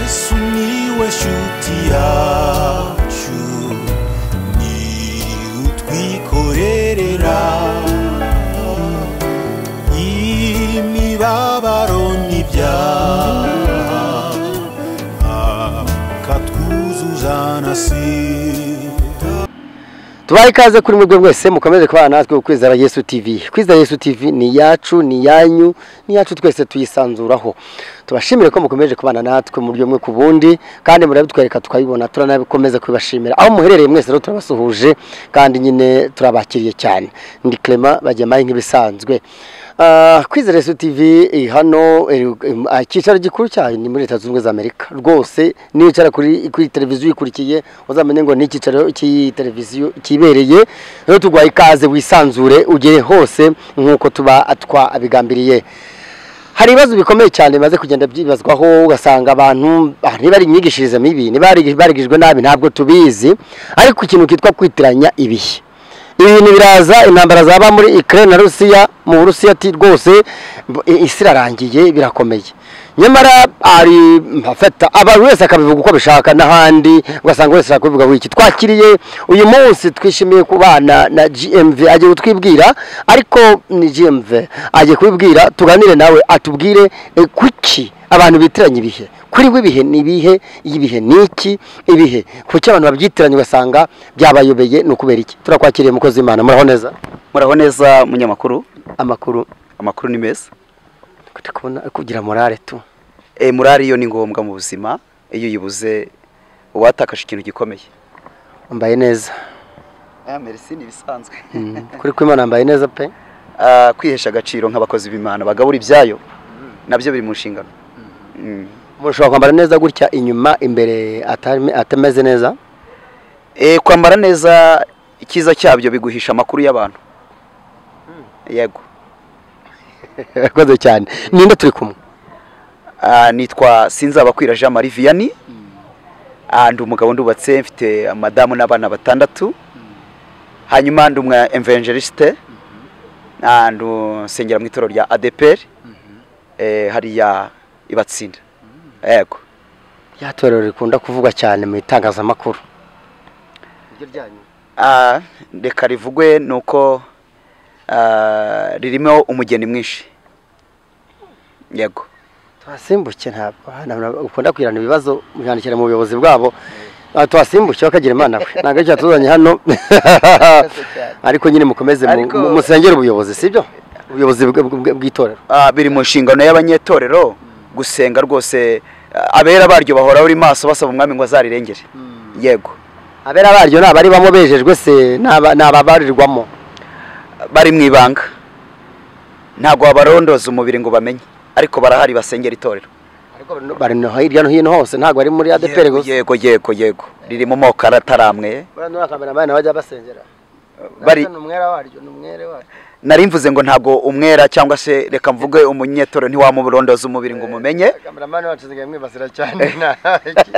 sumiłeś utiaciu ni utwikorerera imibabaro n'ibyaha akatwuzuza na sida tubahe ikaze kuri mwebwe mwese mukomeze kubana natwe ku kwizera yesu tv kwizera yesu tv ni iyacu ni iyanyu ni iyacu twese tuyisanzuraho tubashimire ko mukomeje kubana natwe mu buryo bumwe ku bundi kandi murabitwereka tukabibona turanabikomeza kubibashimira aho muherereye mwese rero turabasuhuje kandi nyine turabakiriye cyane ndi clement bajyamaye nk'ibisanzwe Ah, kwizera yesu tv eh, hano eh, ah, icyicaro gikuru cyayo ni muri leta zunze ubumwe za amerika rwose niyo icara kuri kuri televiziyo ikurikiye uzamenye ngo ni icyicaro cy'iyi televiziyo kibereye rero tugwaye ikaze wisanzure ugere hose nk'uko tuba twabigambiriye hari ibibazo bikomeye cyane bimaze kugenda byibazwaho ugasanga abantu ah, niba ari imyigishirize mibi niba bari- barigijwe nabi ntabwo tubizi ariko ikintu kitwa kwitiranya ibihe ibi bintu biraza intambara zaba muri Ukraine na Rusiya mu Burusiya ati rwose mb- i- isi irarangiye birakomeye nyamara ari afata abantu wese akabivuga uko abishaka n'ahandi ugasanga wese ashaka kubivuga wiki twakiriye uyu munsi twishimiye kubana na GMV agiye kutwibwira ariko ni GMV agiye kubibwira tuganire nawe atubwire eh, kuki abantu bitiranya ibihe kuri we ibihe ni ibihe ibihe ni iki ibihe kuki abantu babyitiranya ugasanga byabayobeye ni ukubera iki turakwakiriye umukozi w'imana muraho neza muraho neza munyamakuru amakuru amakuru ni meza turi kubona kugira morale tu e, murari yo ni ngombwa mu buzima iyo uyibuze uba watakaje ikintu gikomeye mbaye neza aya merisi ni ibisanzwe Mm, kuri kw'imana mbaye neza pe Ah, kwihesha agaciro nk'abakozi b'imana bagabura ibyayo nabyo biri mu nshingano Mm. umuntu ushobora kwambara neza gutya inyuma imbere atame- atameze neza Eh, kwambara neza icyiza cyabyo biguhisha amakuru y'abantu yego yakoze cyane ninde turi kumwe Ah, nitwa sinzabakwira jean marie vianney Ah, ndi umugabo ndubatse mfite madamu n'abana batandatu hanyuma ndi umwe evangeliste Ah, ndi nsengera mu itorero rya adepr Eh, hariya ibatsinda yego ryatorero rikunda kuvugwa cyane mu itangazamakuru Ah, reka rivugwe ni uko ah, ririmo umugeni mwinshi yego tuhasimbuke ntabwo hano ntabwo ukunda kugirana ibibazo byandikira mu buyobozi bwabo Ah, tuhasimbuke bakagira imana we ntabwo aricyo tuzanye hano ariko nyine mukomeze mu- Ariko- mu- musengere ubuyobozi sibyo ubuyobozi bw- bw- bw'itorero Ah, biri mu nshingano y'abanyetorero gusenga rwose ah, abera baryo bahora buri maso basaba umwami ngo azarirengere yego abera baryo ni abari bamo bejejwe se n'aba- ni ababarirwamo bari mu ibanga ntabwo babarondoza umubiri ngo bamenye ariko barahari basengera itorero ariko bari no hirya no hino hose ntabwo ari muri adeperi Yego, gusa yego yego yego riri mu moko ataramwe buriya n'uriya kameramani nawe ajya basengera bari ni umwera waryo ni umwere waryo nari mvuze ngo ntabwo umwera cyangwa se reka mvuge umunyetorero ntiwamurondoza umubiri ngo umumenye kameramani wacu nsigaye mwibasira cyane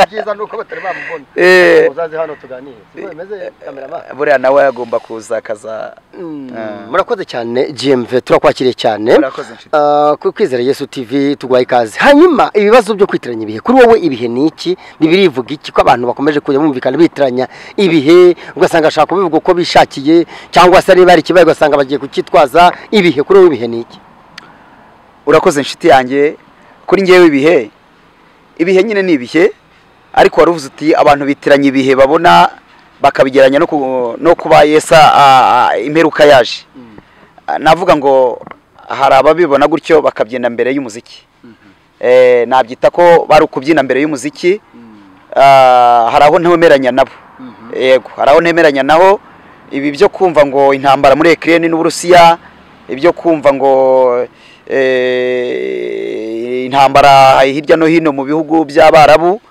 ibyiza ni uko batari bamubona Eh. uzaze hano tuganire siko bimeze kameramani buriya nawe yagomba kuza akaza Mm, murakoze cyane GMV turakwakiriye cyane Murakoze, nshuti. Ah, ku kwizera Yesu TV tugwaye ikaze hanyuma ibibazo byo kwitiranya ibihe kuri wowe ibihe ni iki bibiri ivuga iki ko abantu bakomeje kujya bumvikana bitiranya ibihe ugasanga ashaka kubivuga uko bishakiye cyangwa se niba hari ikibaye ugasanga bagiye kukitwaza ibihe kuri wowe ibihe ni iki urakoze inshuti yanjye kuri ngewe ibihe ibihe nyine ni ibihe ariko wari uvuze uti abantu bitiranya ibihe babona bakabigeranya no ku- no kuba yesa ah, ah, imperuka yaje Ah, navuga ngo hari ababibona gutyo bakabyina mbere y'umuziki Eh, nabyita ko bari ukubyina mbere y'umuziki Ah, hari aho ntemeranya nabo yego hari aho ntemeranya naho ibi byo kumva ngo intambara muri Ukraine n'Uburusiya ibyo kumva ngo eh, intambara hirya no hino mu bihugu by'Abarabu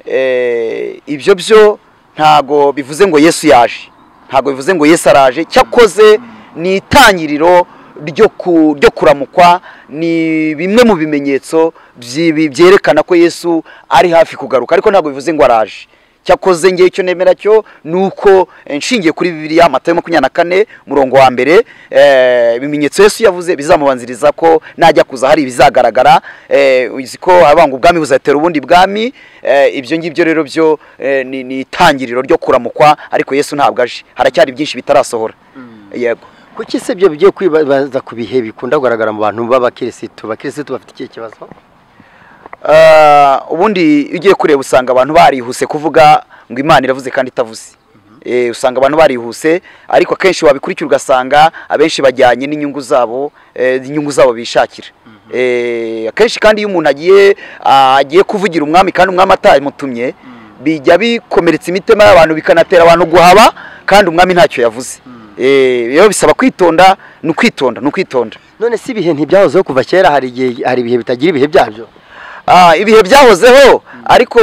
eh, ibyo byo ntago bivuze ngo Yesu yaje ntago bivuze ngo Yesu araje cyakoze ni itangiriro ryo ku- ryo kuramukwa ni bimwe mu bimenyetso by'ibi- byerekana ko Yesu ari hafi kugaruka ariko ntago bivuze ngo araje cyakoze ngewe icyo nemera cyo ni uko eh, nshingiye kuri bibiliya amatayo makumyabiri na kane umurongo wa mbere eh, ibimenyetso yesu yavuze bizamubanziriza ko najya kuza hari ibizagaragara eh, uzi ko abanga ubwami buzatera ubundi bwami eh, ibyo ngibyo rero byo eh, ni ni itangiriro ryo kuramukwa ariko yesu ntabwo aje haracyari byinshi bitarasohora yego kuki se ibyo bigiye kwibaza ku bihe bikunda kugaragara mu bantu b'abakirisitu abakirisitu bafite ikihe kibazo Ah, ubundi iyo ugiye kureba usanga abantu barihuse kuvuga ngo imana iravuze kandi itavuze Eh, usanga abantu barihuse ariko akenshi wabikurikira ugasanga abenshi bajyanye n'inyungu zabo eh, inyungu zabo bishakira Eh, akenshi kandi iyo umuntu agiye ah, agiye kuvugira umwami kandi umwami atamutumye bijya bikomeretsa imitima y'abantu bikanatera abantu guhaba kandi umwami ntacyo yavuze Eh, rero bisaba kwitonda ni ukwitonda ni ukwitonda none si ibihe ntibyahozeho kuva kera hari igihe hari ibihe bitagira ibihe byabyo Ah, ibihe byahozeho ariko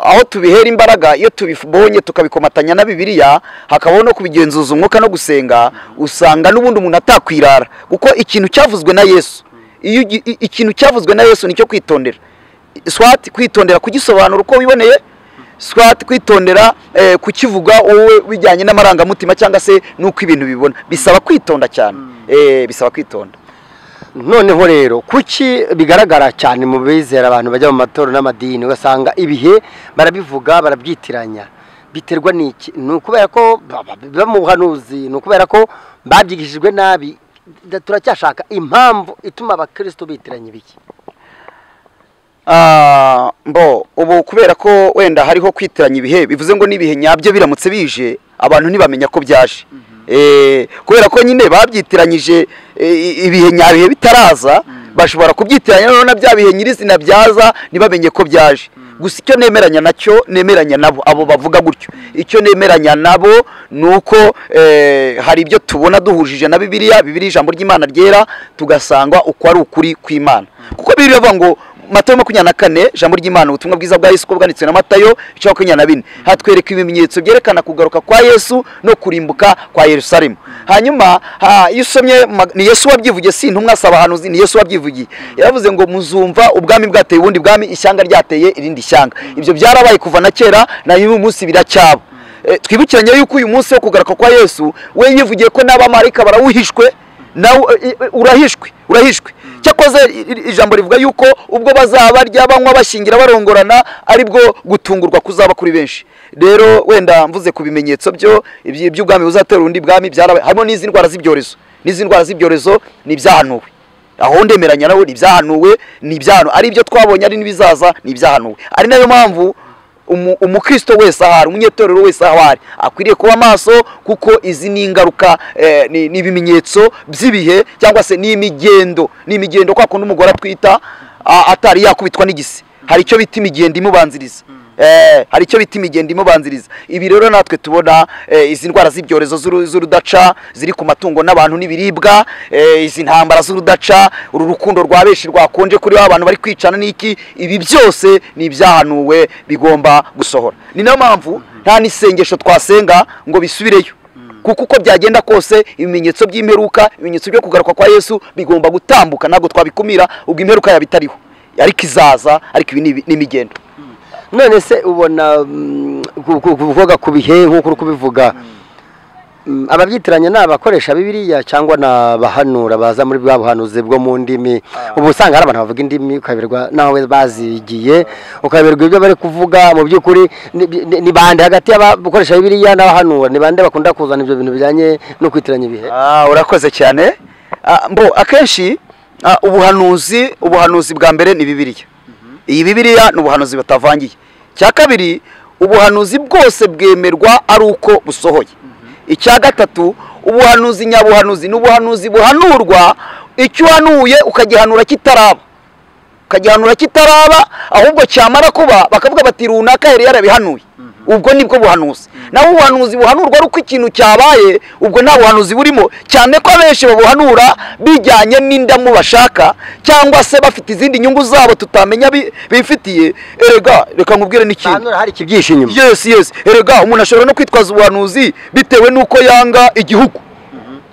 aho tubihera imbaraga iyo tubibonye tukabikomatanya na bibiliya hakabaho no kubigenzuza umwuka no gusenga usanga n'ubundi umuntu atakwirara kuko ikintu cyavuzwe na yesu iyo ugi- i- ikintu cyavuzwe na yesu nicyo kwitondera swat kwitondera kugisobanura uko wiboneye swat kwitondera eh, kukivuga wowe bijyanye n'amarangamutima cyangwa se n'uko ibintu bibona bisaba kwitonda cyane eh, bisaba kwitonda noneho rero kuki bigaragara cyane mu bizera abantu bajya mu matorero n'amadini ugasanga ibihe barabivuga barabyitiranya biterwa n'iki ni ukubera ko baba- biba mu buhanuzi ni ukubera ko babyigishijwe nabi Da- turacyashaka impamvu ituma abakristo bitiranya ibiki Ah, mbo ubu kubera ko wenda hariho kwitiranya ibihe bivuze ngo n'ibihe nyabyo biramutse bije abantu ntibamenya ko byaje Eh, kubera ko nyine babyitiranyije eh, i- ibihe nyabihe bitaraza bashobora kubyitiranya noneho na bya bihe nyirizina byaza ntibamenye ko byaje gusa icyo nemeranya nacyo nemeranya nabo abo bavuga gutyo icyo nemeranya nabo ni uko eh, hari ibyo tubona duhujije na bibiliya bibiliya ijambo ry'imana ryera tugasanga uko ari ukuri kw'imana kuko bibiliya ivuga ngo matayo makumyabiri na kane ijambo ry'imana ubutumwa bwiza bwa yesu ko bwanditswe na matayo ica makumyabiri na bine hatwereka ibimenyetso byerekana kugaruka kwa yesu no kurimbuka kwa yerusalemu hanyuma ha, iyo usomye ma- ni yesu wabyivugiye si intumwa si abahanuzi ni yesu wabyivugiye yaravuze ngo muzumva ubwami bwateye ubundi bwami ishyanga ryateye irindi shyanga ibyo byarabaye kuva na kera na y'uyu munsi biracyaba Eh, twibukiranye yuko uyu munsi wo kugaruka kwa yesu we yivugiye ko n'abamarayika barawuhishwe nawe eh, eh, urahishwe urahishwe cyakoze i- i- ijambo rivuga yuko ubwo bazabarya banywa bashingira barongorana aribwo gutungurwa kuzaba kuri benshi rero wenda mvuze ku bimenyetso byo iby- iby'ubwami buzatera undi bwami byarabaye harimo n'izi ndwara z'ibyorezo n'izi ndwara z'ibyorezo ni ibyahanuwe aho ndemeranya nawe ni ibyahanuwe ni ibyahanu ari ibyo twabonye ari n'ibizaza ni ibyahanuwe ari nayo mpamvu umu- umukristo wese ahari umunyetorero wese aho ari akwiriye kuba maso kuko izi ni ingaruka eh, ni ni ibimenyetso by'ibihe cyangwa se n'imigendo ni imigendo kwa kundi umugore atwita a- atari yakubitwa n'igisi hari icyo bita imigendo imubanziriza Eh, hari icyo bita imigendo imubanziriza ibi rero natwe tubona eh, izi ndwara z'ibyorezo z'uru- z'urudaca ziri ku matungo n'abantu n'ibiribwa eh, izi ntambara z'urudaca uru rukundo rwa benshi rwakonje kuri ba bantu bari kwicana n'iki ibi byose ni ibyahanuwe bigomba gusohora ni nayo mpamvu nta n'isengesho twasenga ngo bisubireyo kuko uko byagenda kose ibimenyetso by'imperuka ibimenyetso byo kugaruka kwa yesu bigomba gutambuka ntabwo twabikumira ubwo imperuka yaba itariho ariko izaza ariko ibi ni ibi- ni imigendo none se ubona mm, ku- ku- kuvuga ku bihe nk'uko uri kubivuga mm, ababyitiranya ni abakoresha bibiriya cyangwa ni abahanura baza muri bwa buhanuzi bwo mu ndimi ubu usanga hari abantu bavuga indimi ukayoberwa nawe bazigiye ukayoberwa ibyo bari kuvuga mu by'ukuri ni- ni ni bande hagati y'abakoresha bibiriya n'abahanura ni bande bakunda kuzana ibyo bintu bijyanye no kwitiranya ibihe Ah, urakoze cyane Ah, mbo akenshi ah, ubuhanuzi ubuhanuzi bwa mbere ni bibiliya iyi bibiliya ni ubuhanuzi batavangiye icya kabiri ubuhanuzi bwose bwemerwa ari uko busohoye icya gatatu ubuhanuzi nyabuhanuzi ni ubuhanuzi buhanurwa icyo uhanuye ukagihanura kitaraba ukagihanura kitaraba ahubwo cyamara kuba bakavuga bati runaka yari yarabihanuye ubwo nibwo buhanuzi naho ubuhanuzi buhanurwa ari uko ikintu cyabaye ubwo nta buhanuzi burimo cyane ko abenshi babuhanura bijyanye n'indamu bashaka cyangwa se bafite izindi nyungu zabo tutamenya bi- bifitiye erega reka nkubwire n'ikindi bahanura hari ikibyihishe inyuma yes yes erega umuntu ashobora no kwitwaza ubuhanuzi bitewe n'uko yanga igihugu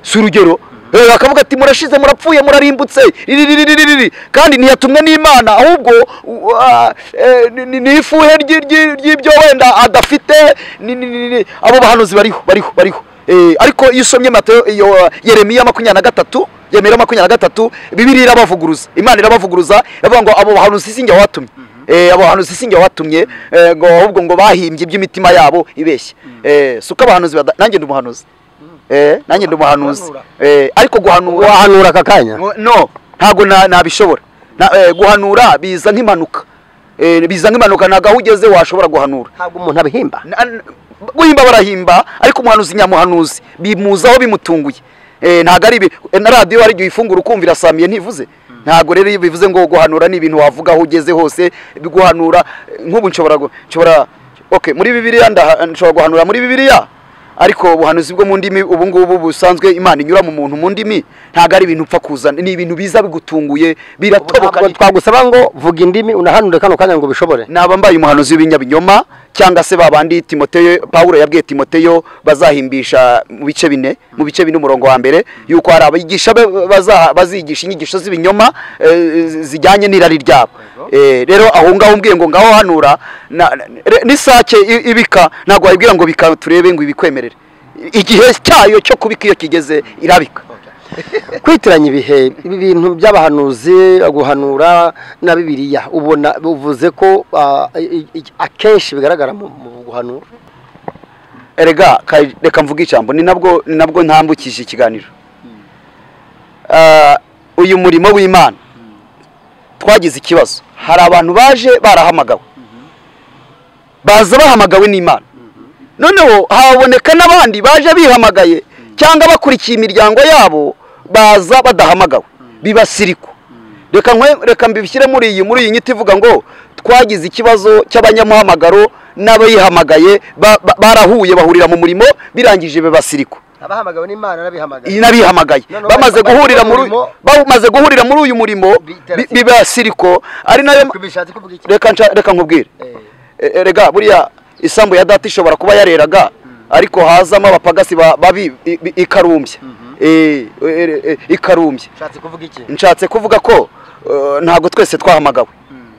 si urugero Eh, bakavuga ati murashize murapfuye murarimbutse riririririri kandi ntiyatumwe n'imana ahubwo u- ah, eh, ni- ni- ni ifuhe ry'i- ry'i- ry'ibyo wenda adafite ni- ni- ni- ni- abo bahanuzi bariho bariho bariho Eh, ariko iyo usomye Mateyo iyo ah, yeremiya makumyabiri na gatatu yeremiya makumyabiri na gatatu bibiri irabavuguruza imana irabavuguruza iravuga ngo abo bahanuzi sinjye watumye Eh, abo bahanuzi sinjye watumye eh, ngo ahubwo ngo bahimbye iby'imitima yabo ibeshya Eh, si uko abahanuzi bada- nanjye ndi umuhanuzi Eh, nanjye ndi umuhanuzi Eh, ariko guhanura wahanura aka kanya no ntabwo na- nabishobora Na- eh, guhanura biza nk'impanuka Eh, biza nk'impanuka ntabwo aho ugeze washobora guhanura ntabwo umuntu abihimba Na- n- guhimba barahimba ariko umuhanuzi nyamuhanuzi bimuzaho bimutunguye Eh, ntabwo ari ibi- eh, na radiyo hari igihe uyifungura ukumvira samiye ntivuze ntabwo rero iyo bivuze ngo guhanura ni ibintu wavuga aho ugeze hose guhanura eh, nk'ubu nshobora gu- nshobora okay muri bibiliya ndaha- nshobora guhanura muri bibiliya ariko ubuhanuzi bwo mu ndimi ubu ngubu busanzwe imana inyura mu muntu mu ndimi ntabwo ari ibintu upfa kuzana ni ibintu biza bigutunguye biratoboka Ntabwo twagusaba ngo vuga indimi unahanure kano kanya ngo ubishobore naba mbaye umuhanuzi w'ibinyabinyoma cyangwa se babandi timoteyo pawulo yabwiye timoteyo bazahimbisha mu bice bine mu bice bine umurongo wa mbere yuko hari abigisha be- baza- bazigisha inyigisho z'ibinyoma eh, zijyanye n'irari ryabo Eh, rero aho ngaho umbwiye ngo ngaho hanura na- na- re- n'isake i- ibika ntabwo wayibwira ngo bika turebe ngo ibikwemerere igihe cyayo cyo kubika iyo kigeze irabika kwitiranya ibihe ibi bintu by'abahanuzi guhanura na bibiliya ubona uvuze ko ah, i- i- akenshi bigaragara mu mu guhanura erega ka- reka mvuge ijambo ni nabwo ni nabwo ntambukije ikiganiro Ah, uyu murimo w'imana twagize ikibazo hari abantu baje barahamagawe baza bahamagawe n'imana noneho haboneka n'abandi baje bihamagaye cyangwa bakurikiye imiryango yabo baza badahamagawe bibasirikwa reka nkwe- reka mbishyire muri iyi muri iyi nyito ivuga ngo twagize ikibazo cy'abanyamuhamagaro n'abayihamagaye ba- ba- barahuye bahurira mu murimo birangije bibasirikwa abahamagawe n'imana n'abihamagaye n'abihamagaye Noneho bamaze bari- guhurira bari mu muri murimo- bamaze guhurira muri uyu murimo Bitera bi- siriko. bibasiriko ari nayo bishatse kuvuga reka nca- reka nkubwire E- erega buriya isambu ya data ishobora kuba yareraga ariko hazamo abapagasi ba- babi i- i- ikarumbya Eh, eh, eh, ikarumbya bishatse kuvuga iki nshatse kuvuga ko eh, ntabwo twese twahamagawe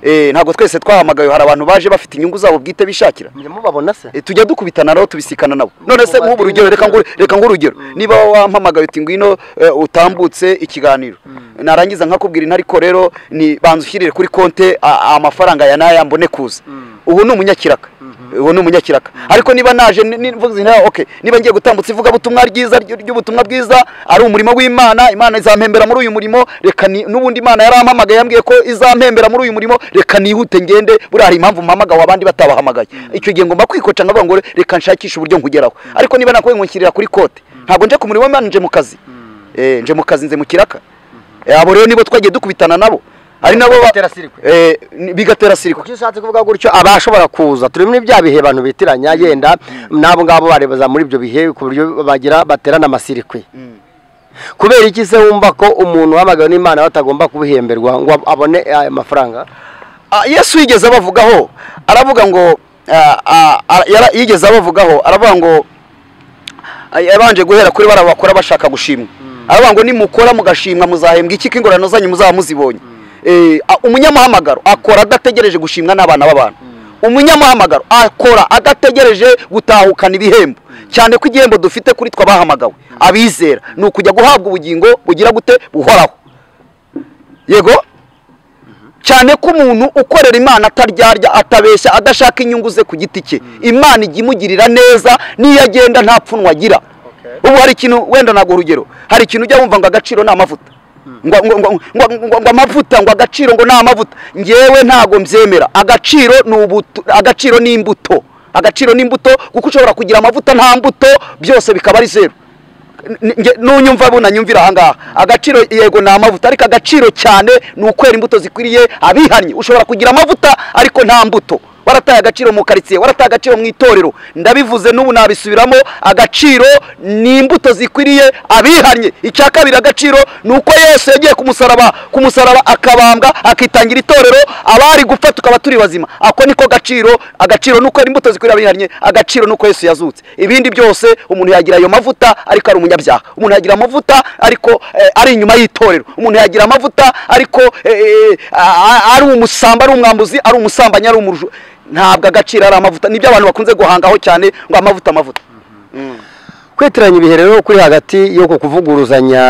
Eh, ntabwo twese twahamagawe hari abantu baje bafite inyungu zabo bwite bishakira njye mubabona se Eh, tujya dukubitana nabo tubisikana nabo none se nk'ubu urugero reka ngu- reka nk'urugero niba wampamagaye uti ngwino eh, utambutse ikiganiro narangiza nkakubwira ino ariko rero ni banza ushyirire kuri konte a- amafaranga ya naya mbone kuza ubu ni umunyakiraka ubu ni umunyakiraka ariko niba naje ni- ni- mvuze nti, okay niba ngiye gutambutsa ivugabutumwa ryiza ry- ry'ubutumwa bwiza ari umurimo w'imana imana izampembera muri uyu murimo reka ni- n'ubundi imana yarampamagaye yambwiye ko izampembera muri uyu murimo reka nihute ngende buriya hari impamvu mpamagawe abandi batabahamagaye icyo gihe ngomba kwikoca nkavuga ngo reka nshakishe uburyo nkugeraho ariko niba nakubwiye ngo nshyirira kuri kote ntabwo nje ku murimo w'imana nje mu kazi Eh, nje mu kazi nze mu kiraka Eh, abo rero nibo twagiye dukubitana nabo ari nabo ba- Bigatera sirikwe. Eh, ni- bigatera sirikwe kuko iyo ushatse kuvuga gutyo aba ashobora kuza turi muri bya bihe abantu bitiranya yenda n'abo ngabo bareba muri ibyo bihe ku buryo bagira baterana amasirikwi kubera iki se wumva ko umuntu wahamagawe n'imana batagomba kubihemberwa ngo abone aya mafaranga Ah, yesu yigeze abavugaho aravuga ngo ah, ah, ah, yara- yigeze abavugaho aravuga ngo ah, yabanje guhera kuri bara bakora bashaka gushimwa aravuga ngo nimukora mugashimwa muzahembwa iki ko ingororano zanyu muzaba muzibonye Eh, ah, umunyamuhamagaro akora adategereje gushimwa n'abana b'abantu umunyamuhamagaro akora adategereje gutahukana ibihembo cyane ko igihembo dufite kuri twe abahamagawe abizera ni ukujya guhabwa ubugingo bugira gute buhoraho yego cyane ko umuntu ukorera imana ataryarya atabeshya adashaka inyungu ze ku giti cye imana ijya imugirira neza niyo agenda nta pfunwe agira ubu hari ikintu wenda ntabwo urugero hari ikintu ujya wumva ngo agaciro ni amavuta ngo ngo- ngo- ngo- ngo- ngo amavuta ngo agaciro ngo ni amavuta ngewe ntabwo mbyemera agaciro ni ubutu agaciro ni imbuto agaciro ni imbuto kuko ushobora kugira amavuta nta mbuto byose bikaba ari zeru N- nge- nunyumva bunanyumvira ahangaha agaciro yego ni amavuta ariko agaciro cyane ni ukwera imbuto zikwiriye abihannye ushobora kugira amavuta ariko nta mbuto warataye agaciro mu karitsiye warataye agaciro mu itorero ndabivuze n'ubu nabisubiramo agaciro ni imbuto zikwiriye abihannye icya kabiri agaciro ni uko yesu yagiye ku musaraba ku musaraba akabambwa akitangira itorero abari gupfa tukaba turi bazima ako niko gaciro agaciro ni uko imbuto zikwiriye abihannye agaciro ni uko yesu yazutse ibindi byose umuntu yagira ayo mavuta ariko ari umunyabyaha umuntu yagira amavuta ariko eh, ari inyuma y'itorero umuntu yagira amavuta ariko eh, eh, a- a- ari umusamba ari umwambuzi ari umusambanyi ari umuruju ntabwo agaciro ari amavuta nibyo abantu bakunze guhangaho cyane ngo amavuta amavuta kweteranya ibihe rero kuri hagati yo kuvuguruzanya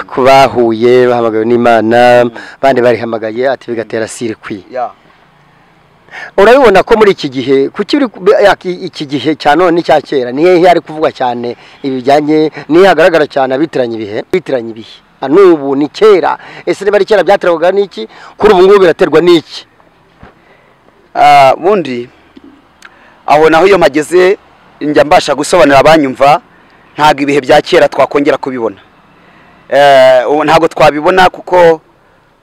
ku bahuye bahamagawe n'imana abandi barihamagaye ati bigatera sirikwi Yeah. urabibona ko muri iki gihe kuki uri ku- ya- iki- iki gihe cya none n'icya kera niyo hehe hari kuvugwa cyane ibijyanye niyo hagaragara cyane abitiranya ibihe abitiranya ibihe Na n'ubu ni kera ese niba ari kera byaterwaga n'iki kuri ubu ngubu biraterwa n'iki Ah, bundi aho naho iyo mageze njya mbasha gusobanurira abanyumva ntabwo ibihe bya kera twakongera kubibona Eh, ubu ntabwo twabibona kuko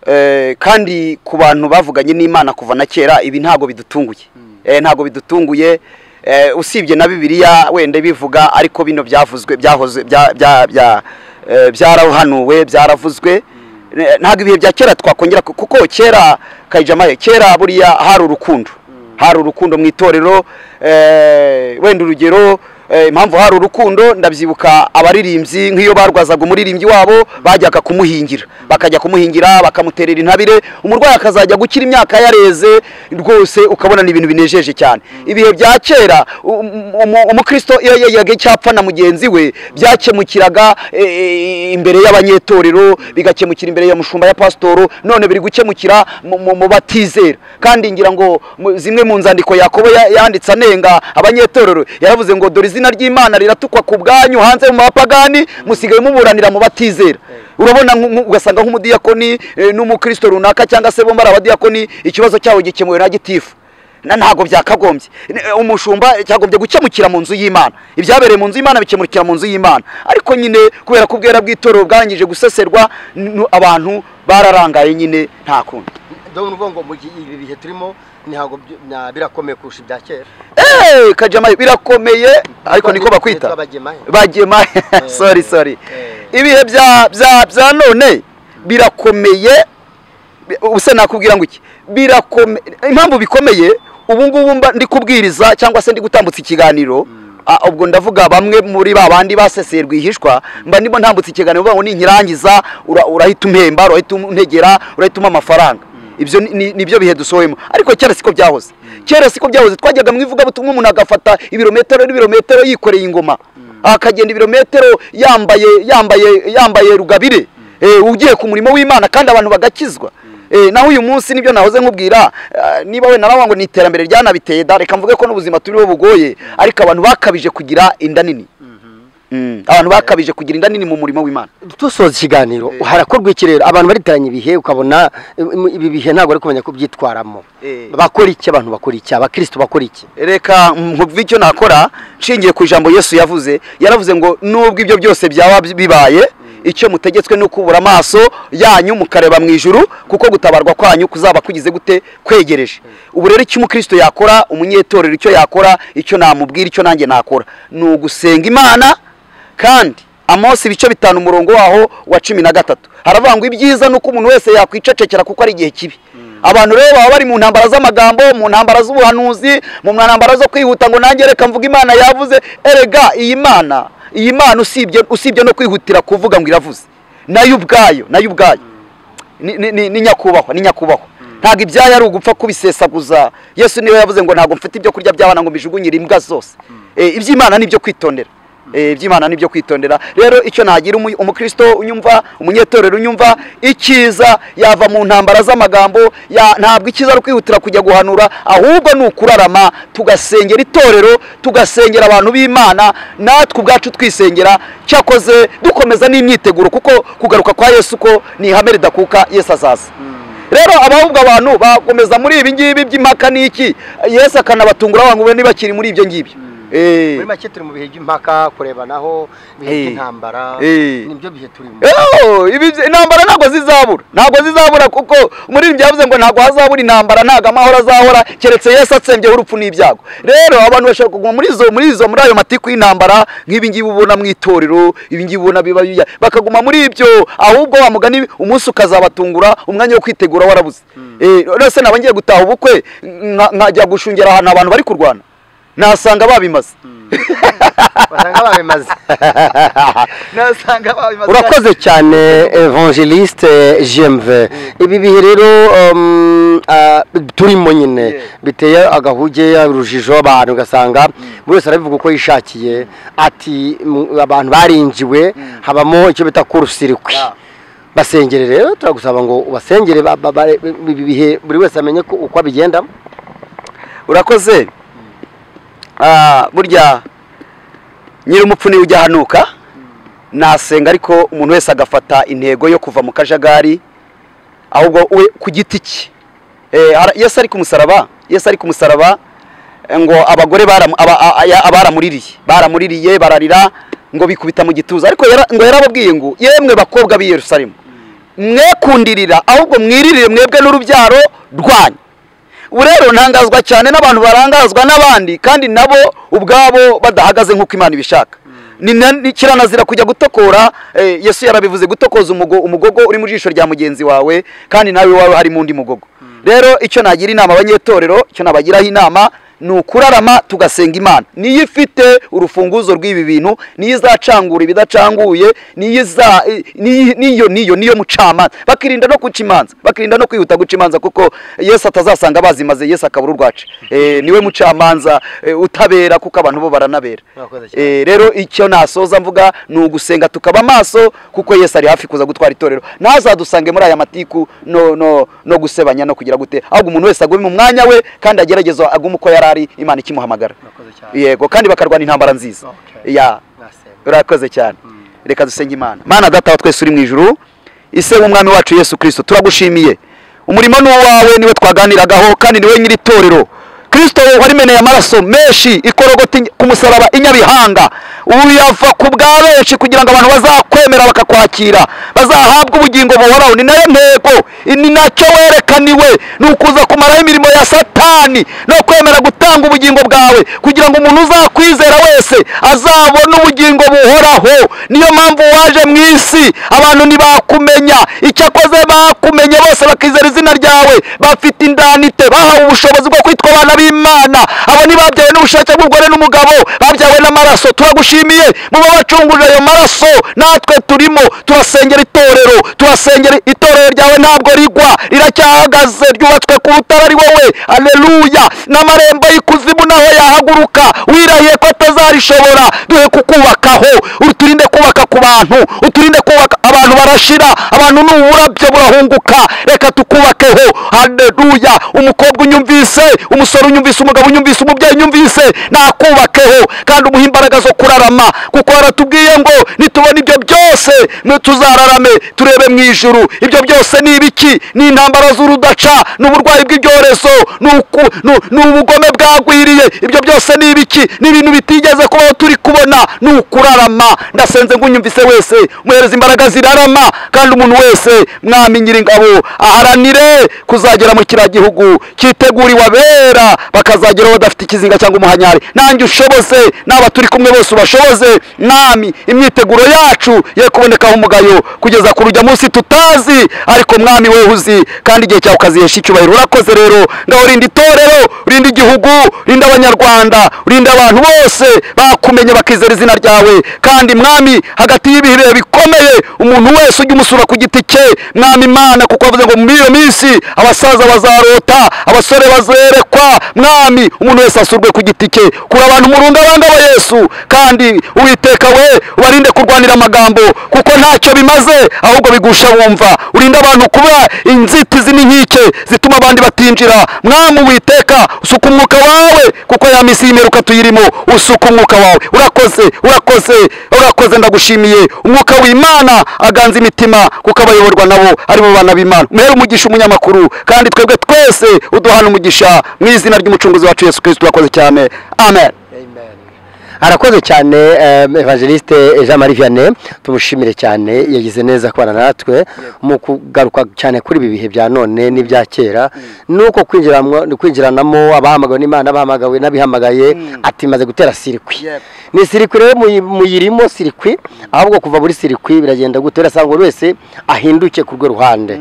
eh, kandi ku bantu bavuganye n'imana kuva na kera ibi ntabwo bidutunguye Eh, ntabwo bidutunguye Eh, usibye na bibiliya wenda bivuga ariko bino byavuzwe byahoze bya- bya- bya- eh, byarahanuwe byaravuzwe Ne- ntabwo ibihe bya kera twakongera ku- kuko kera kayijamahe kera buriya hari urukundo hari urukundo mu itorero eh, wenda urugero eh, impamvu hari urukundo ndabyibuka abaririmbyi nk'iyo barwazaga umuririmbyi wabo bajyaga kumuhingira bakajya kumuhingira bakamuterera intabire umurwayi akazajya gukira imyaka yareze rwose ukabona ni ibintu binejeje cyane ibihe bya kera um- um- umukristo iyo yayaga icyapfa na mugenzi we byakemukiraga eh, eh, imbere y'abanyetorero bigakemukira imbere ya mushumba ya pasitoro none biri gukemukira mu- mu mu batizera kandi ngira ngo mu- zimwe mu nzandiko yakobo ya- yanditse anenga abanyetorero yaravuze ngo dore izina ry'imana riratukwa ku bwanyu hanze mu bapagani musigaye muburanira mu batizera urabona nk- nk- ugasanga nk'umudiyakoni eh, n'umukristo runaka cyangwa se bombi ari abadiyakoni ikibazo cyabo gikemuwe na gitifu na ntabwo byakagombye Ni- eh, umushumba cyagombye gukemukira mu nzu y'imana ibyabereye mu nzu y'imana bikemukira mu nzu y'imana ariko nyine kubera ko ubwera bw'itorero bwangije guseserwa n- n- abantu bararangaye nyine nta kundi ndabona uvuga ngo ibi bihe turimo ntabwo birakomeye kurusha ibya kera Eh, kajama birakomeye ariko niko bakwita bagema sorry sorry Eh. ibihe bya bya bya none birakomeye Bi- ubuse nakubwira ngo iki birakomeye impamvu bikomeye ubu ngubu mba ndi kubwiriza cyangwa se ndi gutambutsa ikiganiro Ah, ubwo ndavuga bamwe muri ba bandi baseseye rwihishwa mba ndimo ntambutsa ikiganiro bavuga ngo ninkirangiza ura- urahita umpemba urahita untegera urahita umpa amafaranga ibyo ni- ni- nibyo bihe dusohoyemo ariko kera siko byahoze kera siko byahoze twajyaga mu ivugabutumwa umuntu agafata ibirometero n'ibirometero yikoreye ingoma akagenda ibirometero yambaye yambaye yambaye rugabire Eh, ugiye ku murimo w'imana kandi abantu bagakizwa Eh, naho uyu munsi nibyo nahoze nkubwira eh, niba wenda nawe ngo ni iterambere ryanabiteye da reka mvuge ko n'ubuzima turiho bugoye ariko abantu bakabije kugira inda nini Mm, abantu bakabije kugira inda nini mu murimo w'imana dusoza ikiganiro harakorwa iki rero abantu bariteranya ibihe ukabona im- ibi bihe ntabwo bari kumenya kubyitwaramo Eh. bakora iki abantu bakora iki abakristo bakora iki reka nkuvuge icyo nakora nshingiye ku ijambo yesu yavuze yaravuze ngo nubwo ibyo byose byaba bibaye icyo mutegetswe ni ukubura amaso yanyu mukareba mu ijuru kuko gutabarwa kwanyu kuzaba kugize gute kwegereje ubu rero icyo umukristo yakora umunyetorero icyo yakora icyo namubwira icyo nanjye nakora ni ugusenga imana kandi amosi ibice bitanu umurongo waho wa cumi na gatatu haravuga ngo ibyiza ni uko umuntu wese yakwicecekera kuko ari igihe kibi abantu rero baba bari mu ntambara z'amagambo mu ntambara z'ubuhanuzi mu ntambara zo kwihuta ngo nanjye reka mvuga imana yavuze erega iyi mana iyi mana usibye usibye no kwihutira kuvuga ngo iravuze nayo ubwayo nayo ubwayo ni- ni- ni ni nyakubahwa ni nyakubahwa ntabwo ibyayo ari ugupfa kubisesaguza yesu niwe yavuze ngo ntabwo mfite ibyo kurya by'abana ngo mbijugunyire imbwa zose Eh, iby'imana ni ibyo kwitondera Eh, iby'imana ni ibyo kwitondera rero icyo nagira umu- umukristo unyumva umunyetorero unyumva icyiza yava mu ntambara z'amagambo ya- ntabwo icyiza ari kwihutira kujya guhanura ahubwo ni ukurarama tugasengera itorero tugasengera abantu b'imana natwe ubwacu twisengera cyakoze dukomeza n'imyiteguro kuko kugaruka kwa yesu ko ni ihame ridakuka yesu azaza rero abahubwo abantu bakomeza muri ibi ngibi by'impaka n'iki yesu akanabatungura ngo mube ntibakiri muri ibyo ngibyo Eh. muri make turi mu bihe by'impaka kurebanaho ibihe Eh. by'intambara Eh. nibyo bihe turimo Yoo, ibi byi- intambara ntabwo zizabura ntabwo zizabura kuko umuririmbyi yavuze ngo ntabwo hazabura intambara ntabwo amahoro azahora keretse yesu atsembyeho urupfu n'ibyago rero abantu bashobora kuguma muri izo muri izo muri ayo matiku y'intambara nk'ibi ngibi ubona mu itorero ibi ngibi ubona biba bijya bakaguma muri ibyo ahubwo wa mugani umunsi ukazabatungura umwanya wo kwitegura warabuze Eh, rero se naba ngiye gutaha ubukwe nka- nkajya gushungera ahantu abantu bari kurwana nasanga babimaze basanga babimaze nasanga babimaze urakoze cyane evangeliste jemve ibi bihe rero um, ah, turimo nyine Yeah. biteye agahuge urujijo abantu ugasanga buri wese arabivuga uko yishakiye ati mu- abantu barinjiwe habamo icyo bita kurusirikwi Yeah. basengere rero turagusaba ngo ubasengere ba- ba- ba- ibi bihe buri wese amenye ko uko abigendamo urakoze Ah, burya nyiri umupfu niwe ujya ahanuka nasenga ariko umuntu wese agafata intego yo kuva mu kajagari ahubwo we ku giti cye Eh, ara- yesu ari ku musaraba yesu ari ku musaraba eh, ngo abagore baramu- aba- a- a- baramuririye baramuririye bararira ngo bikubita mu gituza ariko yara- ngo yarababwiye ngo yemwe bakobwa b'i yerusalemu mwekundirira ahubwo mwiririre mwebwe n'urubyaro rwanyu ubu rero ntangazwa cyane n'abantu barangazwa n'abandi kandi nabo ubwabo badahagaze nk'uko imana ibishaka Ni na- ni kiranazira kujya gutokora eh, yesu yarabivuze gutokoza umugo- umugogo uri mu jisho rya mugenzi wawe kandi nawe iwawe harimo undi mugogo rero icyo nagira inama abanyetorero icyo nabagiraho inama ni ukurarama tugasenga imana niyo ifite urufunguzo rw'ibi bintu niyo izacangura ibidacanguye niyo iza i- niyo niyo- niyo niyo mucamanza bakirinda no guca imanza bakirinda no kwihuta guca imanza kuko yesu atazasanga bazimaze yesu akabura urwaca Eh, niwe mucamanza eh, utabera kuko abantu bo baranabera Murakoze cyane. Eh, rero icyo nasoza mvuga ni ugusenga tukaba amaso kuko yesu ari hafi kuza gutwara itorero ntazadusange muri aya matiku no no no gusebanya no kugira gute ahubwo umuntu wese agume mu mwanya we kandi agerageze agume uko yari ari imana ikimuhamagara Murakoze cyane. yego kandi bakarwana intambara nziza Okay. ya Mwasenga. urakoze cyane reka dusenge imana mana data wa twese uri mu ijuru ise w'umwami wacu yesu kirisito turagushimiye umurimo ni uwawe niwe twaganiragaho kandi niwe nyiri itorero kirisito warimeneye amaraso menshi ikorogota inya- ku musaraba inyabihanga ubu yava ku bwa benshi kugira ngo abantu bazakwemera bakakwakira bazahabwa ubugingo buhoraho ni nayo ntego ni nacyo werekaniwe ni ukuza kumaraho imirimo ya satani no kwemera gutanga ubugingo bwawe kugira ngo umuntu uzakwizera wese azabone ubugingo buhoraho niyo mpamvu waje mu isi abantu ntibakumenya icyakoze bakumenye bose bakizera izina ryawe bafite indanite bahawe ubushobozi bwo kwitwa abana b'imana abo ntibabyawe n'ubushake bw'umugore n'umugabo babyawe n'amaraso turagushimiye muba wacungurira ayo maraso natwe turimo turasengera itorero turasengera itorero ryawe ntabwo rigwa riracyahagaze ryubatswe ku rutare ari wowe aleluya n'amarembo y'ikuzimu naho yahaguruka wirahiye ko atazarishobora duhe kukubakaho uturinde kubaka ku bantu uturinde kubaka abantu barashira abantu ni uburabyo burahunguka reka tukubakeho haleluya umukobwa unyumvise umusore unyumvise umugabo unyumvise umubyeyi unyumvise nakubakeho kandi umuhe imbaraga zo kurarama kuko yaratubwiye ngo nitubona ibyo byose mwe tuzararame turebe mu ijuru ibyo byose ni ibiki ni intambara z'urudaca ni uburwayi bw'ibyorezo ni uku- ni- ni ubugome bwagwiriye ibyo byose ni ibiki ni ibintu bitigeze kubaho turi kubona ni ukurarama ndasenze ngunyumvise wese muhereza imbaraga zirarama kandi umuntu wese mwami nyiringabo aharanire kuzagera mu kiriya gihugu cyiteguriwe abera bakazageraho badafite ikizinga cyangwa umuhanyari nanjye ushoboze n'aba turi kumwe bose ubashoboze mwami imyiteguro yacu ye kubonekaho umugayo kugeza ku rujya munsi tutazi ariko mwami wowe uzi kandi igihe cyawe ukazihesha icyubahiro urakoze rero ngaho rinda itorero rinda igihugu rinda abanyarwanda rinda abantu bose bakumenye bakizera izina ryawe kandi mwami hagati y'ibihe bihe bikomeye umuntu wese ujya umusura ku giti cye mwami imana kuko bavuze ngo muri iyo minsi abasaza bazarota abasore bazerekwa mwami umuntu wese asurwe ku giti cye kura abantu murunga abanga ba yesu kandi uwiteka we ubarinde kurwanira amagambo kuko ntacyo bimaze ahubwo bigusha wumva urinde abantu kuba inzitizi n'inkike zituma abandi batinjira mwami uwiteka usuka umwuka wawe kuko ya minsi y'imperuka tuyirimo usuka umwuka wawe urakoze urakoze urakoze ndagushimiye umwuka w'imana aganza imitima kuko abayoborwa nabo ari bo bana b'imana muhere umugisha umunyamakuru kandi twebwe twese uduhana umugisha mu izina ry'umucunguzi wacu yesu kirisito urakoze cyane amen amen arakoze cyane em, evangeliste jean marie vianney tumushimire cyane yagize neza kubana natwe mu kugaruka cyane kuri ibi bihe bya none n'ibya kera nuko kwinjiramwo- kwinjiranamo abahamagawe n'imana abahamagawe n'abihamagaye ati maze gutera sirikwi Yep. ni sirikwi rero muyi- muyirimo sirikwi ahubwo kuva muri sirikwi biragenda gute urasanga buri wese ahinduke ku rwo ruhande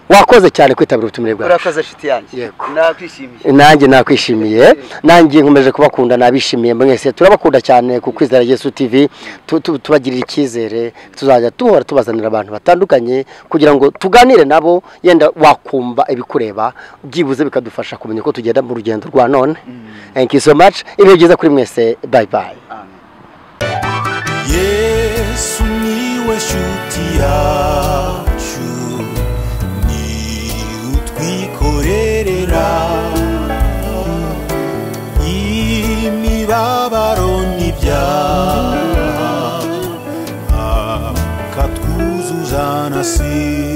wakoze cyane kwitabira ubutumire bwawe urakoze shiti yanjye Yego. nakwishimiye nanjye nakwishimiye nanjye nkomeje kubakunda nabishimiye mwese turabakunda cyane ku kwizera Yesu TV tu- tu- tubagirira icyizere tuzajya duhora tubazanira abantu batandukanye kugira ngo tuganire nabo yenda wakumva ibikureba byibuze bikadufasha kumenya uko tugenda mu rugendo rwa none thank you so much ibihe byiza kuri mwese bye bye Amen. yesu niwe shuti yacu ni utwikorerera imibabaro n'ibyaha akatwuzuza na si